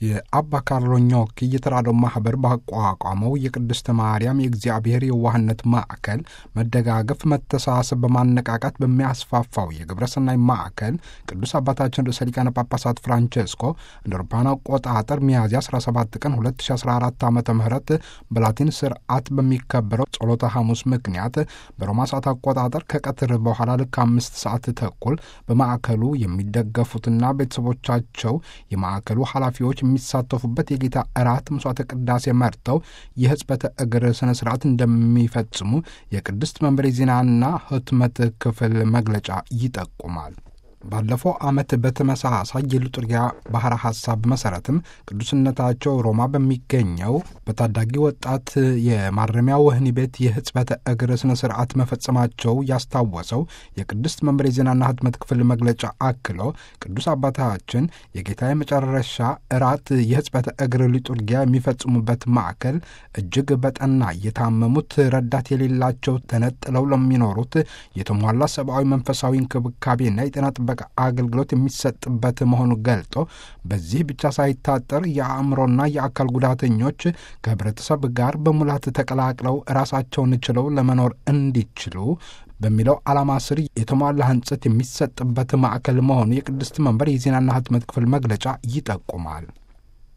የአባ ካርሎ ኞኪ የተራድኦ ማህበር ባቋቋመው የቅድስተ ማርያም የእግዚአብሔር የዋህነት ማዕከል መደጋገፍ፣ መተሳሰብ በማነቃቃት በሚያስፋፋው የግብረ ሰናይ ማዕከል ቅዱስ አባታችን ርዕሰ ሊቃነ ጳጳሳት ፍራንቼስኮ እንደ አውሮፓውያን አቆጣጠር ሚያዝያ 17 ቀን 2014 ዓ ም በላቲን ስርዓት በሚከበረው ጸሎተ ሐሙስ ምክንያት በሮማ ሰዓት አቆጣጠር ከቀትር በኋላ ልክ አምስት ሰዓት ተኩል በማዕከሉ የሚደገፉትና ቤተሰቦቻቸው የማዕከሉ ኃላፊዎች የሚሳተፉበት የጌታ እራት መስዋዕተ ቅዳሴ መርተው የሕጽበተ እግር ስነ ስርዓት እንደሚፈጽሙ የቅድስት መንበሬ ዜናና ሕትመት ክፍል መግለጫ ይጠቁማል። ባለፈው ዓመት በተመሳሳይ የሉጥሪያ ባሕረ ሐሳብ መሠረትም ቅዱስነታቸው ሮማ በሚገኘው በታዳጊ ወጣት የማረሚያ ወህኒ ቤት የሕጽበተ እግር ስነ ስርዓት መፈጸማቸው ያስታወሰው የቅድስት መንበሬ ዜናና ሕትመት ክፍል መግለጫ አክሎ ቅዱስ አባታችን የጌታ የመጨረሻ እራት የሕጽበተ እግር ሊጡርጊያ የሚፈጽሙበት ማዕከል እጅግ በጠና የታመሙት ረዳት የሌላቸው ተነጥለው ለሚኖሩት የተሟላ ሰብአዊ መንፈሳዊ እንክብካቤና የጤና ጥበቃ አገልግሎት የሚሰጥበት መሆኑ ገልጦ በዚህ ብቻ ሳይታጠር የአእምሮና የአካል ጉዳተኞች ከህብረተሰብ ጋር በሙላት ተቀላቅለው ራሳቸውን ችለው ለመኖር እንዲችሉ በሚለው ዓላማ ስር የተሟላ ህንጸት የሚሰጥበት ማዕከል መሆኑ የቅድስት መንበር የዜናና ህትመት ክፍል መግለጫ ይጠቁማል።